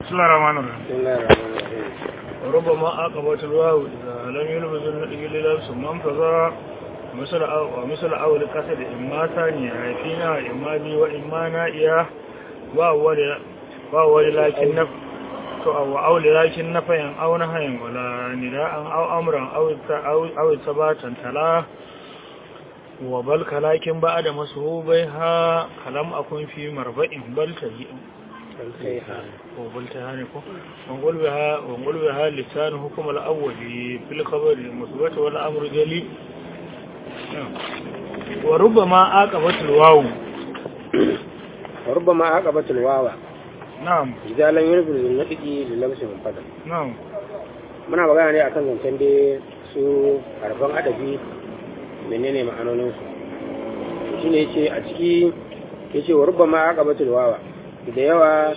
بسم الله الرحمن الرحيم بسم الله الرحمن الرحيم وربما عقبت الواو إذا لم يلبس النطق للبس منفذا مثل أو ومثل أول قصد إما ثانية فينا إما بي وإما نائية وأول وأول لكن نف أو أول لكن نفيا أو نهيا ولا نداء أو أمرا أو أو أو ثباتا تلا وبل كلاكن بعد مسهوبها كلام أكون في مربع بل تجيء الكيحة وقلتها نكو ونقول بها ونقول بها لسان حكم الأول في الخبر المثبت والأمر جلي وربما عاقبت الواو وربما عقبت الواو نعم إذا لم ينفذ النطق للبس منفذا نعم muna magana ne akan zancen da su harfan adabi menene ma'anonin su shine yace a ciki yace wa rubbama aqabatul wawa da yawa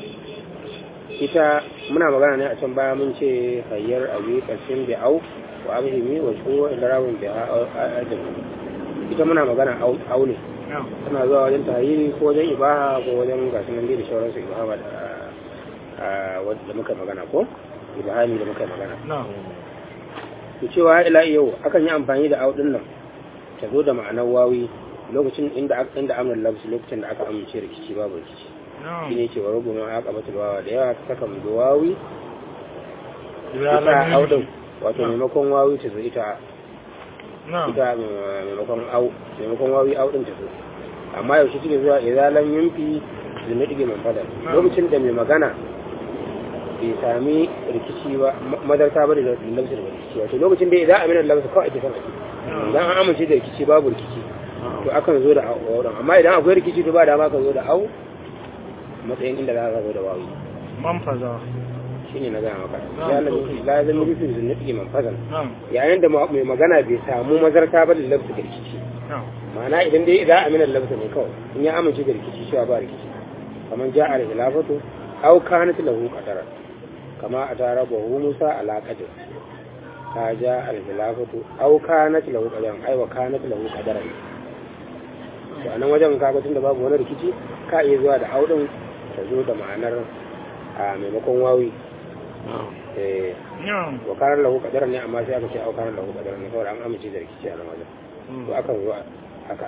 ita muna magana ne a can baya mun ce hayyar abi kasin bi au wa abhimi wa ko ilarawun bi adam ita muna magana au au ne نعم tana zuwa wajen tahiri ko wajen ibaha ko wajen gasu nan dai da sauransu ibaha da a wadda muka magana ko ibahami da muka magana نعم to cewa ila yau akan yi amfani da au din nan ta zo da ma'anar wawi lokacin inda aka inda amrul lafsi lokacin da aka amince rikici babu rikici نعم shine cewa rubu ma aka batul wawa da yawa ta saka mu da wawi إذا ita لم au din يلبس wato maimakon wawi ta zo ita نعم ita maimakon au maimakon wawi au din ta zo amma yaushe take zuwa idan lam yunfi zumi dige man fadal lokacin da mai magana bai sami rikici ba ma- madarta ba da lafsir da rikici wato lokacin da idan aminan lafsir kawai ake son ake idan an amince da rikici babu rikici to akan zo da au din amma idan akwai rikici to ba dama ka zo da au matsayin inda za ka zo da wawi منفذا shine na gaya maka Na'am, ya lam okay. la zan rufi zumi dige man fadal نعم yayin da ma- mai magana bai samu mazarta ba da lafsir da rikici نعم ma'ana idan dai idan amina lafza ne kawai in ya amince da rikici cewa ba rikici kamar ja al khilafatu aw kanat lahu qadara kama atara bahu musa ala qadar ka ja al khilafatu aw kanat lahu qadaran ai wa kanat lahu qadaran to anan wajen kaga tunda babu wani rikici ka iya zuwa da audin ta zo da ma'anar a maimakon wawi eh نعم wa kana lahu qadaran ne amma sai aka ce aw kana lahu qadaran ne saboda an amince da rikici a nan wajen to akan zo haka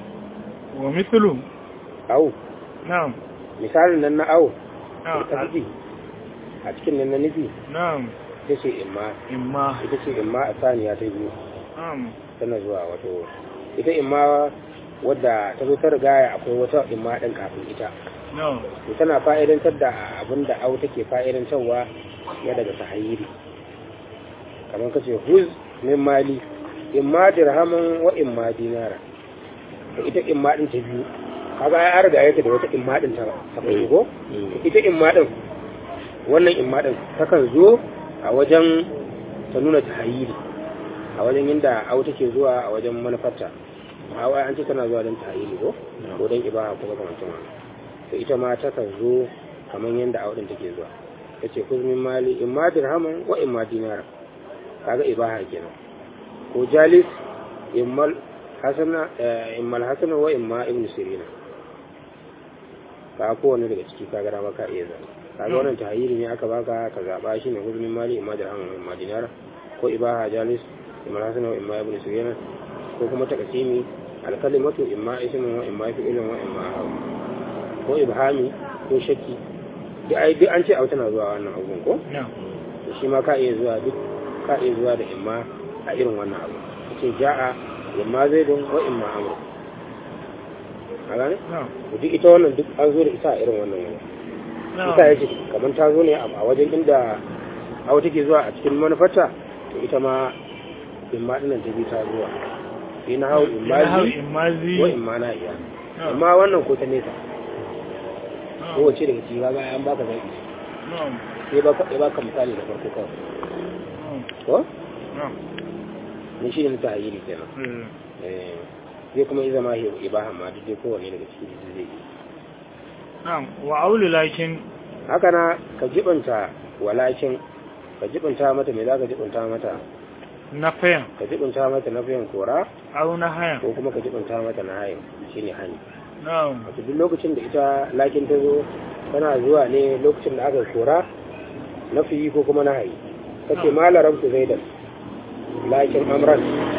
ومثله au نعم misalin nan na au نعم ta nufi a cikin nan na nufi نعم ita ce imma إما ita ce imma a saniya ta biyu نعم tana zuwa wato ita imma wadda ta zo ta rigaya akwai wata imma ɗin kafin ita نعم to tana fa'idantar da abin da au take fa'idantarwa ya daga sahayiri kamar ka ce huz min mali imma dirhamin wa imma dinara to ita imma ɗin ta biyu kaga ya riga yake da wata imma ɗin ta ta farko ko ita imma ɗin wannan imma ɗin takan zo a wajen ta nuna tahayiri a wajen inda au take zuwa a wajen manufarta a wai an ce tana zuwa don tahayiri ko ko don ibaha ko makamantan wannan to ita ma takan zo kamar yadda au ɗin take zuwa ta ce kuzmin mali imma dirhaman wa imma dinara kaga ibaha kenan ko jalis immal hasana eh, immal hasana wa imma ibn sirina ka kowane daga ciki kaga dama ka iya zama kaga wannan tahayyiri ne aka baka ka zaba shi ne huzmin mali imma dirhaman wa imma dinara ko ibaha jalis immal hasana wa imma ibn sirina ko kuma takasimi alkalimatu imma ismun wa imma fi'lun wa imma hawa ko ibhami ko shakki duk ai duk an ce au tana zuwa wannan abun ko نعم to shi ma ka iya zuwa duk ka iya zuwa da imma a irin wannan abu kace ja'a imma zaidun wa imma amr a gane نعم to duk ita wannan duk an zo da ita a irin wannan wani ita نعم yake kamar ta zo ne a wajen inda awa take zuwa a cikin manufarta to ita ma imma dinnan ta bi ta zuwa ina hau imma نحو zi إما ذي wa imma na iya نعم amma wannan ko ta nesa نعم kowace daga ciki kaga an baka zaɓi نعم sai baka ya baka misali da farko kawai نعم ko نعم ni shi ne ta ayyiri kenan إيه. eh zai kuma yi zama hi- ibaha ma duk dai kowanne daga ciki duk zai yi نعم وأول لكن haka na ka jibanta walakin ka jibanta mata me za ka jibanta mata نفيا ka jibanta mata na fiyan kora أو نهيا ko kuma ka jibanta mata na hayin shine hani نعم wato duk lokacin da ita lakin ta zo tana zuwa ne lokacin da aka kora nafi ko kuma nahayi kace ma larabtu zaidan lakin amran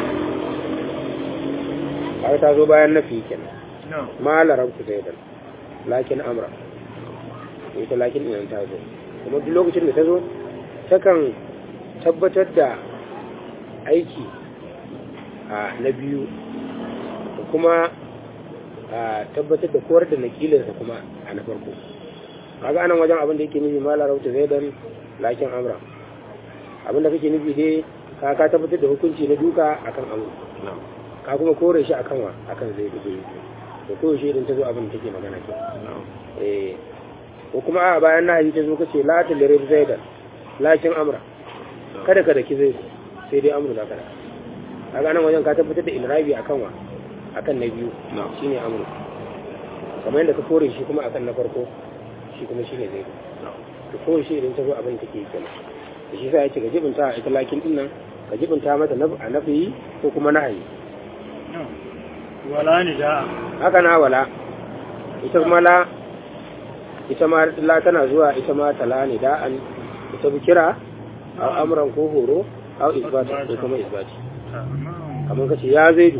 ai ta zo bayan nafi kenan na'am ma larabtu zaidan lakin amra ita lakin ɗin ta zo kuma duk lokacin da ta zo takan tabbatar da aiki a na biyu da kuma a tabbatar da kowar da nakilinsa kuma a na farko kaga anan wajen abin da yake nufi ma larabta zaidan lakin amra abin da kake nufi dai ka ka tabbatar da hukunci na duka akan amru ka kuma kore shi akan wa akan zai da zai da ko shi idan ta zo abin da take magana ke eh ko kuma a bayan nahi ta zo kace la ta lirib zaidan lakin amra kada ka daki zai sai dai amru da kada kaga nan wajen ka tabbatar da ilrabi akan wa akan na biyu shine amru kamar yadda ka kore shi kuma akan na farko shi kuma shine zai to ko shi idan ta zo abin take yi kenan da shi sai ya ce ka jibinta ita lakin din nan ka jibinta mata na a nafi ko kuma nahayi na'am wala ni da'a haka na wala ita kuma la ita ma la tana zuwa ita ma tala ne da'an ita bi kira aw amran ko horo aw isbata ko kuma isbati na'am kamar kace ya zaidu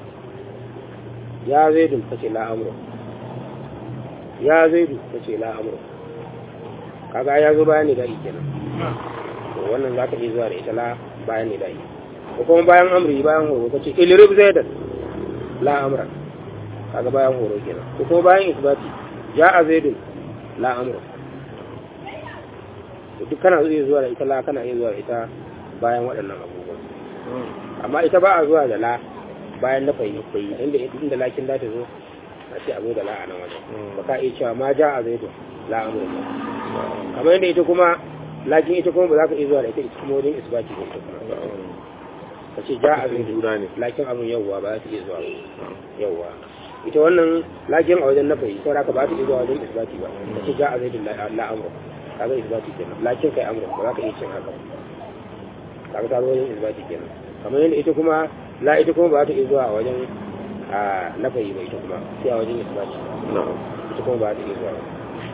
ya zaidu kace la amru ya zaidu kace la amru kaga ya zo bayan ne da'i kenan na'am to wannan zaka iya zuwa da ita la bayan ne da'i ko kuma bayan amri bayan horo kace ilrib zaidan la amra kaga bayan horo kenan ko kuma bayan isbati ja'a zaidun la amru to duk kana iya zuwa da ita la kana iya zuwa da ita bayan waɗannan abubuwan amma ita ba a zuwa da la bayan na fahimta inda inda lakin da ta zo a ce a zo da la a nan wajen ba ka iya cewa ma ja'a zaidun la amru kamar yadda ita kuma lakin ita kuma ba za ka iya zuwa da ita ita kuma wajen isbati ba ita kuma ka ce ja'a zaidun lakin abun yawwa ba za ta iya zuwa ba yawwa ita wannan lakin a wajen nafayi sau da ka ba ta iya zuwa wajen isbati ba ka ce ja'a zaidun la amru ka ga isbati kenan lakin kai amru ba za ka iya cin haka ka ga ta zo wajen isbati kenan kamar yadda ita kuma la ita kuma ba ta iya zuwa a wajen a nafayi ba ita kuma sai a wajen isbati ita kuma ba ta iya zuwa ba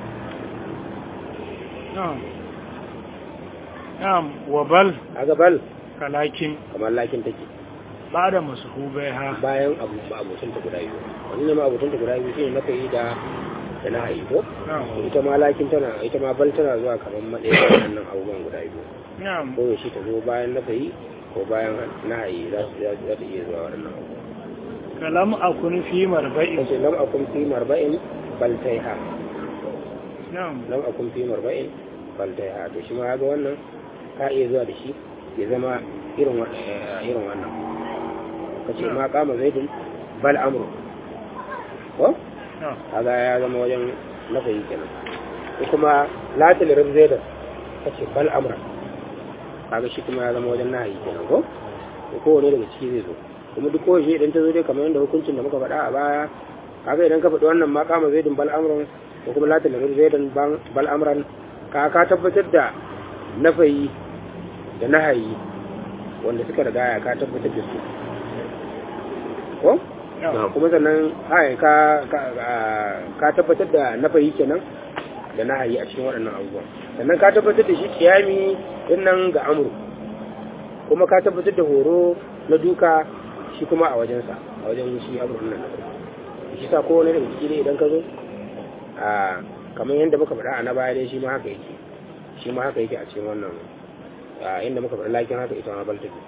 na'am na'am wa bal kaga bal kalakin kamar lakin take ba da masuhubai ha bayan abu abotan ta guda biyu wani ne ma abotan ta guda biyu shine na kai da da na hayi ko na'am ita ma lakin tana ita ma bal tana zuwa kamar madaya da wannan abubuwan guda biyu na'am ko yaushe ta zo bayan na kai ko bayan na hayi za su za ta iya zuwa wannan abubuwan kalam akun fi marba'i kace lam akun fi marba'in bal taiha na'am lam akun fi marba'in bal taiha to shi ma ga wannan ka iya zuwa da shi ya zama irin wa- eh, irin wannan kace ma kama zaidun bal amru ko na'am kaga ya zama wajen nafayi kenan ko kuma latil rib zaidan kace bal amra kaga shi kuma ya zama wajen nahayi kenan ko ko kowane daga ciki zai zo kuma duk kowace idan ta zo dai kamar yadda hukuncin da muka faɗa a baya kaga idan ka faɗi wannan ma kama zaidun bal amran ko kuma latil rib zaidan ban- bal amran ka ka tabbatar da nafayi da nahayi wanda suka riga ka tabbatar da su ko na'am kuma sannan ai ka ka- a- ka tabbatar da nafayi kenan da nahayi a cikin waɗannan abubuwan sannan ka tabbatar da shi kiyami din nan ga amru kuma ka tabbatar da horo na duka shi kuma a wajensa a wajen shi amru nan na farko shi sa kowane daga ciki ne idan ka zo a kamar yadda muka faɗa a na baya dai shi ma haka yake shi ma haka yake a cikin wannan a inda muka faɗa lakin haka ita ma baltabi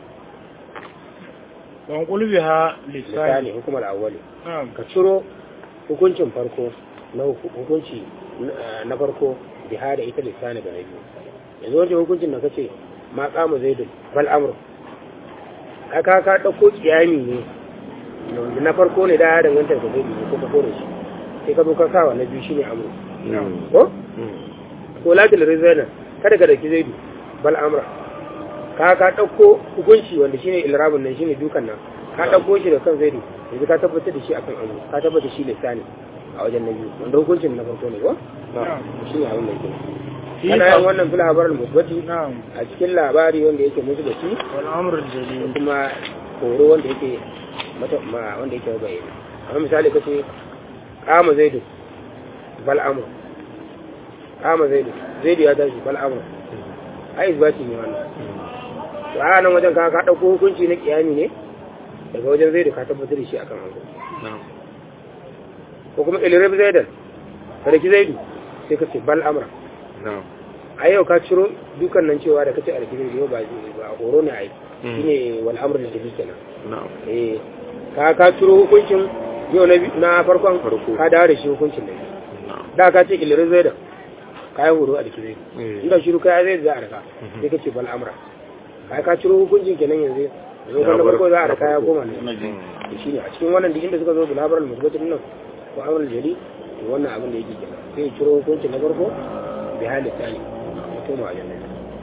wan qulbiha lisani misali hukumar awwali na'am ka ciro hukuncin farko na hu- hukunci na- na farko biha da ita lissani ga na biyu yanzu wajen hukuncin da kace ma kama zaidun bal amru aka ka dauko kiyami ne wanda na farko ne da ya danganta da zaidu ne ko ka kore shi sai ka zo ka sa wa na biyu shine amru ko ko latil rizana kada ka daki zaidu bal amra ka ka dauko hukunci wanda shine ilrabun nan shine dukan nan ka dauko shi da kan zaidu yanzu ka tabbatar da shi akan amru ka tabbatar shi lisani a wajen na biyu wanda hukuncin na farko ne ko Na'am. shine abin da yake fi kana yin wannan fil habar musbati na'am a cikin labari wanda yake musbati wal amru jalil kuma horo wanda yake mata ma wanda yake bayyana amma misali kace kama zaidu bal amru kama zaidu zaidu ya tashi bal amru ai isbati ne wannan to a nan wajen ka ka dauko hukunci na kiyami ne daga wajen zaidu ka tabbatar da shi akan hanzo na'am ko kuma ilirab zaidan sarki zaidu sai ka ce bal amra na'am a yau ka ciro dukan nan cewa da kace alkiri yau ba ba horo ne ai shine wal amr da take kenan na'am eh ka ka ciro hukuncin yau na bi- na farkon Farko. ka dawo da shi hukuncin da biyu. na'am da ka ce ilirab zaidan kayan horo a dake zaidu Eh. inda shiru kai zai za a raka Mhm. sai ka ce bal amra kai ka ciro hukuncin kenan yanzu yanzu Ya kan bar- farko za a na raka ya farko. koma ne to shine a cikin wannan duk inda suka zo bulabaral musbatin nan ko amrul jali to wannan abin da yake kenan sai ya ciro hukuncin na farko bi halin tsani ya koma a jannan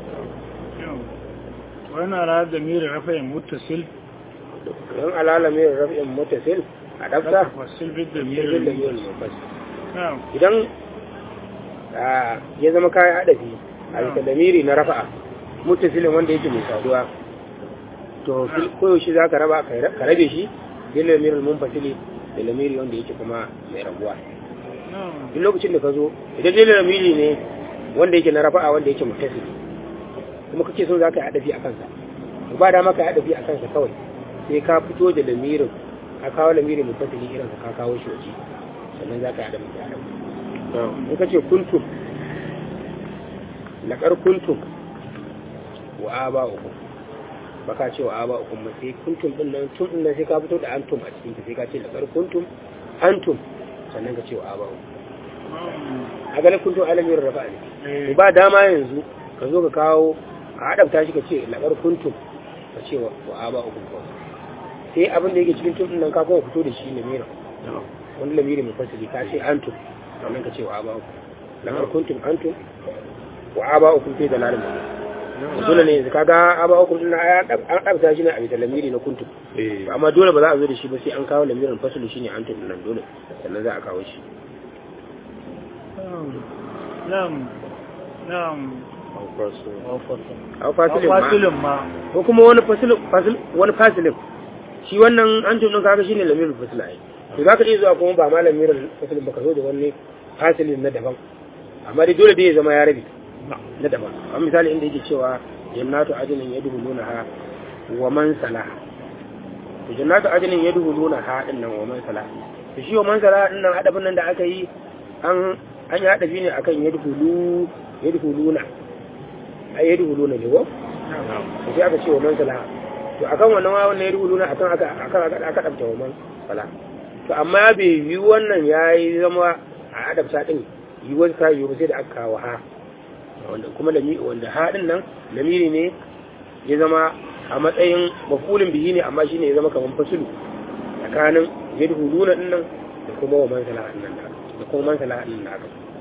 wannan ala da mirin rafayin muttasil don alala mai rafin mutasil a ɗafta fasil bid da jirgin da mirin yiwuwar mafas na'am idan ah, ya zama kayan haɗafi a bisa lamiri na rafa'a mutasilin wanda yake mai saduwa to fil- koyaushe za ka raba ka rabe shi bin lamirin munfasili da lamiri wanda yake kuma mai rabuwa na'am duk lokacin da ka zo idan dai lamiri ne wanda yake na rafa'a wanda yake mutasili kuma kake so za ka yi haɗafi a kansa to ba dama ka yi haɗafi a kansa kawai sai ka fito da lamirin ka kawo lamirin mutasili irin ka kawo shi waje sannan za ka yi haɗafi da haɗafi na'am in ka ce kuntum laƙar kuntum wa aba uku ba ka ce wa aba uku ba sai kuntum ɗin nan tun ɗin nan sai ka fito da antum a cikin sai ka ce laƙar kuntum antum sannan ka ce wa aba uku a ganin kuntum alamin rafa ne Eh, ba dama yanzu ka zo ka kawo ka haɗafta shi ka ce laƙar kuntum ka ce wa wa aba uku kawai sai abin da yake cikin tun ɗin nan ka kuma fito da shi lamirin na'am wani lamiri mai fasili ka ce antum sannan ka ce wa aba uku lamar kuntum antum wa aba uku fi da lalin mutum dole ne yanzu kaga aba uku din na an ɗabta shi ne a bisa lamiri na kuntum eh amma dole ba za a zo da shi ba sai an kawo lamirin fasili shine antum din nan dole sannan za a kawo shi na'am na'am an kwaso a fasilin ma fasilin ma ko kuma wani fasilin fasil wani fasilin shi wannan antum din kaga shine lamirin fasila ai to zaka iya zuwa kuma ba ma lamirin fasilin ba ka zo da wani fasilin na daban amma dai dole dai ya zama ya rabi na daban a misali inda yake cewa jannatu ajinin yadkhuluna ha wa man salaha to jannatu ajinin yadkhuluna ha din nan wa man salaha to shi wa man salaha din nan hadafin nan da aka yi an an yi hadafi ne akan yadkhulu yadkhuluna ai yadkhuluna ne ko na'am to sai aka ce wa man salaha to akan wannan wa wannan yadkhuluna akan aka aka aka aka dabta wa man salaha to amma bai yi wannan yayi zama a adabta din yi wani ta yi sai da aka kawo ha wanda kuma lami wanda haɗin nan lamiri ne ya zama a matsayin mafulin bihi ne amma shine ya zama kamar fasulu tsakanin yadhuluna din nan da kuma wa mansala din nan da kuma mansala din nan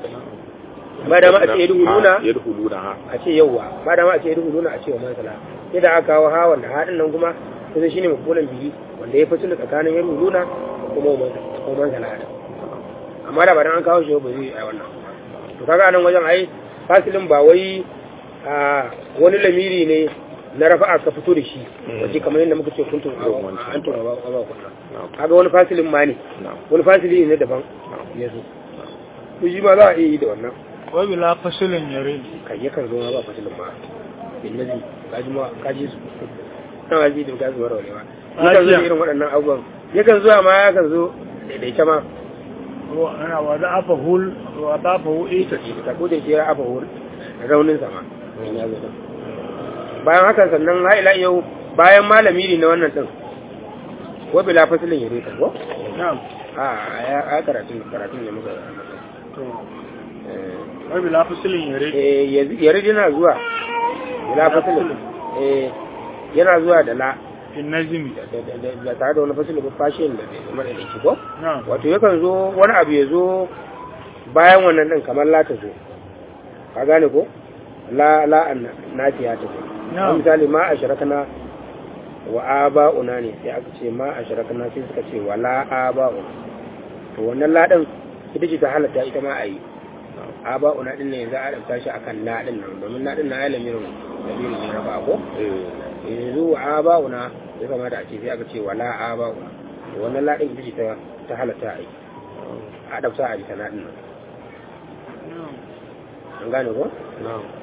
ba da ma a ce yadhuluna yadkhuluna ha a ce yawwa ba da ma a ce yadhuluna a ce wa mansala sai da aka kawo ha wanda haɗin nan kuma kusan shine mafulin bihi wanda ya fasulu tsakanin yadhuluna da kuma wa mansala da kuma mansala din amma da ba dan an kawo shi ba zai yi wannan to kaga nan wajen ai fasilin ba wai a wani lamiri ne na rafa'a ka fito da shi wace kamar yadda muka ce kuntun a an tura ba ba kunna na'am kaga wani fasilin ma ne na'am wani fasili ne daban ya zo to shi ma za a iya yi da wannan wai bila fasilin yare kai yakan zo ma ba fasilin ma bin nazi kaji ma kaji su na waji da kaji warware ba yakan zo da irin waɗannan abubuwan yakan zuwa ma yakan zo daidaice ma ana wa da afa hul wa da afa hu ita ta ko da shi ya afa hur raunin sama in ya zo din. bayan haka sannan ha ila yau bayan malami ne na wannan din ko bila fasilin yare ta ko na'am a ya a karatun karatun ne muka to eh wai bila fasilin yare eh yanzu- yare yana zuwa bila fasilin eh yana zuwa da la in nazimi da- da- da da tare da wani fasilin ba fashin da da madalici ko na'am wato yakan zo wani abu ya zo bayan wannan din kamar la ta zo ka gane ko la la an nafiya ta zo Na'am. misali ma ashrakna wa aba'una ne sai aka ce ma ashrakna sai suka ce wa la aba'una to wannan la din ita ce ta halatta ita ma a yi aba'una din ne za a ɗauka shi akan la din nan domin la din na ya lamirin lamirin ne raba ko eh yanzu wa aba'una ya kamata a ce sai aka ce wa la aba'una to wannan la din ita ce ta ta halatta a yi a ɗauka a bisa na din nan an gane ko na'am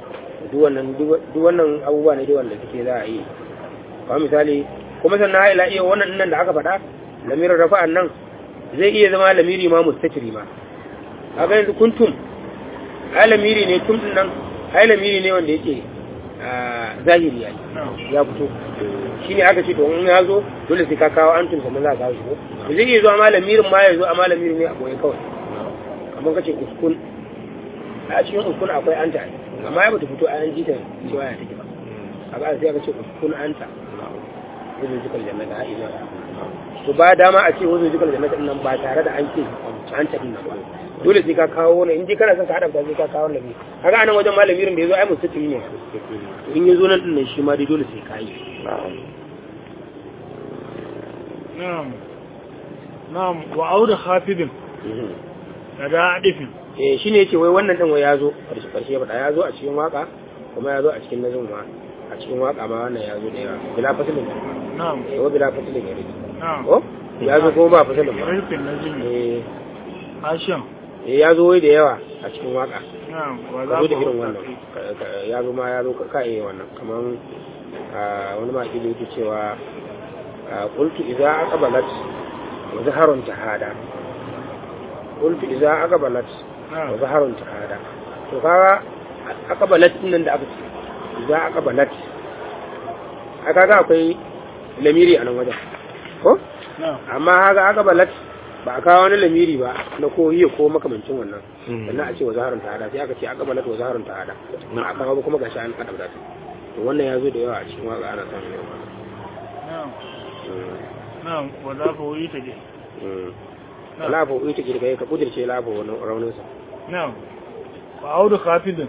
duk wannan duk wannan abubuwa ne dai wanda suke za a yi kamar misali kuma sannan ha ila iya wannan nan da aka faɗa lamirin rafa'an nan zai iya zama lamiri ma mustatiri ma kaga yanzu kuntum ai lamiri ne tum din nan ai lamiri ne wanda yake zahiri yayi ya fito shi ne aka ce to in ya zo dole sai ka kawo antum sannan za ka kawo shi ko to zai iya zuwa ma lamirin ma ya zo amma lamirin ne a boye kawai kamar kace uskun a cikin uskun akwai anta amma ya bata fito a an jita cewa ya take ba a ga sai aka ce uskun anta wajen jikal jannata ha ila to ba dama a ce wajen jikal jannata nan ba tare da an ce anta din nan ba dole sai ka kawo wani in ji kana son ka hada sai ka kawo lami kaga anan wajen malamirin da yazo ai mustatiri ne in yazo nan din nan shi ma dai dole sai ka yi na'am na'am wa auda khafidin da adifin eh shine yace wai wannan din wai yazo karshe karshe ba yazo a cikin waka kuma yazo a cikin nazum ma a cikin waka ma wannan yazo da yawa bila fasilin na'am eh wa bila fasilin ya rike na'am ko yazo kuma ba fasilin ba rufin najimi eh hashim eh yazo wai da yawa a cikin waka na'am wa ka za zo da ku irin wannan Ka- ka- yazo ma yazo ka ka iya wannan kaman ah, wani ma kili yake cewa ah, qultu idza aqbalat wa zaharun tahada qultu idza aqbalat wa na'am zaharun tahada to kaga aqbalat din nan da aka ce idza aqbalat a kaga akwai lamiri a nan wajen ko na'am amma haka aqbalat ba a kawo wani lamiri ba na ko hiya ko makamancin wannan sannan a ce wa zaharun tahada sai aka ce aqbalat wa zaharun tahada ba a kawo ba kuma gashi an kadauta ta to wannan ya zo da yawa a cikin waka ana samun irin wannan na'am Mm, na'am wa za ku yi ta je mm. na'am lafo ita ke daga ka kudirce lafo wani rauninsa na'am wa auda khafidin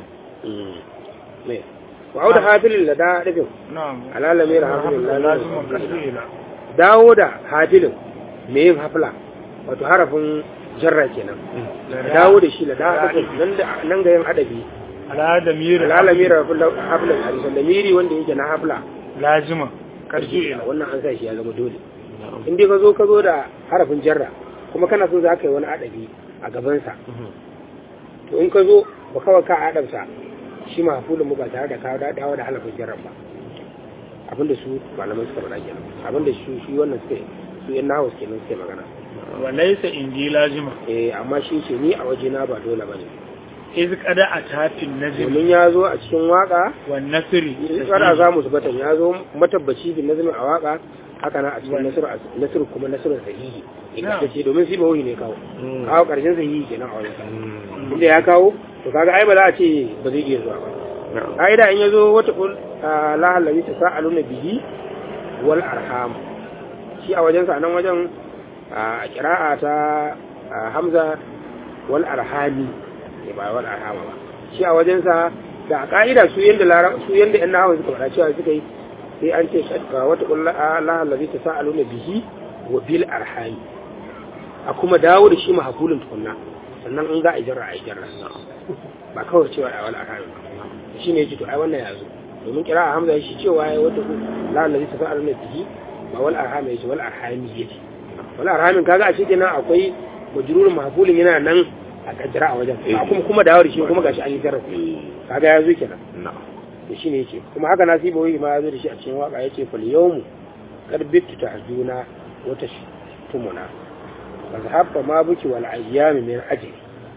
me wa auda hafilin da da dafin na'am alalame da hafilin lazimin lazimin kasila dawo da hafilin me yin hafila wato harafin jarra kenan dawo da shi da da dafin nan da nan ga yin adabi ala da mira alalame da hafilin harisan da miri wanda yake na hafila lazima kasila wannan an sa shi ya zama dole in dai ka zo ka zo da harafin jarra kuma kana so za ka yi wani adabi a gabansa to in ka zo ba kawai ka adamsa shi mahafulin mu ba tare da kawo dawo da halafin jarra ba abinda su malaman suka faɗa kenan abinda shi shi wannan suka su yan nahawu kenan suke magana wa laysa indi lazima eh amma shi ce ni a waje na ba dole bane iz qada atafin najm domin ya zo a cikin waka wan nasri kada za mu zubatan ya zo matabbaci bin nazmi a waka haka na a cikin nasiru nasiru kuma nasiru sahihi ita ce domin shi ba wuhi ne kawo kawo karshen sahihi kenan a wajen inda ya kawo to kaga ai ba za a ce ba zai iya zuwa ba ka'ida in ya zo wata kul la halabi ta sa'aluna bihi wal arham shi a wajensa a nan wajen a kira'a ta a, hamza wal arhami ne ba wal arhama ba shi a wajensa da a ka'ida su yanda lara su yanda yan nahawa suka faɗa cewa suka yi sai an ce shadda wata kul la halabi ta sa'aluna bihi wa bil arhami a kuma dawo da shi mahafulin tukunna sannan in za a yi jarra a yi jarra ba kawai cewa a wal arhami ba shi ne yake to ai wannan ya zo domin kira a hamza shi cewa ya wata ku la allazi ta sa'al na bihi ba wal arhami yace wal arhami yace wal arhamin kaga a cikin nan akwai majrurun mahfulin yana nan a kaddara a wajen ba kuma kuma dawo da shi kuma gashi an yi jarra kaga ya zo kenan to shine yake kuma haka nasibu wai ma ya zo da shi a cikin waka yace fal yawmu qad bittu tahjuna wa tashtumuna فذهب ما بك والأيام من أجل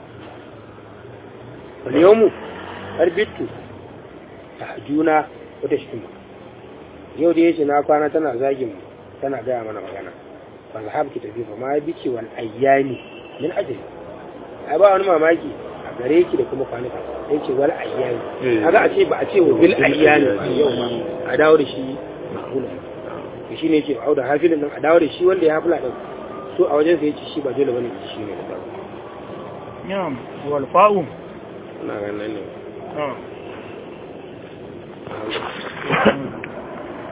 اليوم أربت تحجونا وتشتم yau da yace na kwana tana zagin mu tana gaya mana magana fa zahab ki tafi fa ma biki wal ayyami min ajli ai ba wani mamaki a gare ki da kuma kwanuka sai ce wal ayyami kaga a ce ba a ce wa bil ayyami ba yau ba a dawo da shi mahula to shine yake auda hafilin nan a dawo da shi wanda ya hafila din so a wajen sa yace shi ba dole bane shi ne da na'am wal fa'u na ganin ne na'am